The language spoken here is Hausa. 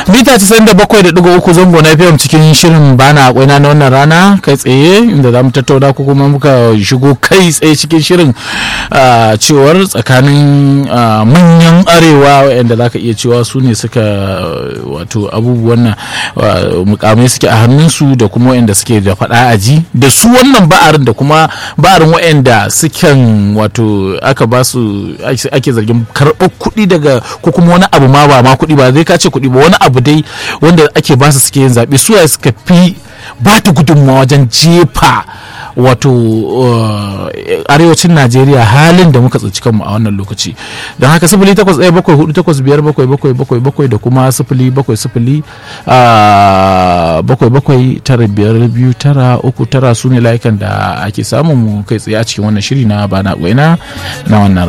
mita 97.3 zango na fm cikin shirin bana akwai na wannan rana kai tsaye inda za mu tattauna ko kuma muka shigo kai tsaye cikin shirin cewar tsakanin manyan arewa waɗanda za ka iya cewa su ne suka wato abubuwan nan mukamai suke a hannunsu da kuma waɗanda suke da faɗa aji da su wannan ba'arin da kuma ba'arin waɗanda sukan wato aka ba su ake zargin karɓar kuɗi daga ko kuma wani abu ma ba ma kuɗi ba zai kace kuɗi ba wani abu dai wanda ake ba su suke yin zaɓe su suka fi ba ta gudunmawa wajen jefa wato arewacin najeriya halin da muka tsinci kanmu a wannan lokaci don haka sifili takwas ɗaya bakwai hudu takwas biyar bakwai bakwai bakwai bakwai da kuma sifili bakwai sifili bakwai bakwai tara biyar biyu tara uku tara su ne layukan da ake samun mu kai tsaye a cikin wannan shiri na bana na wannan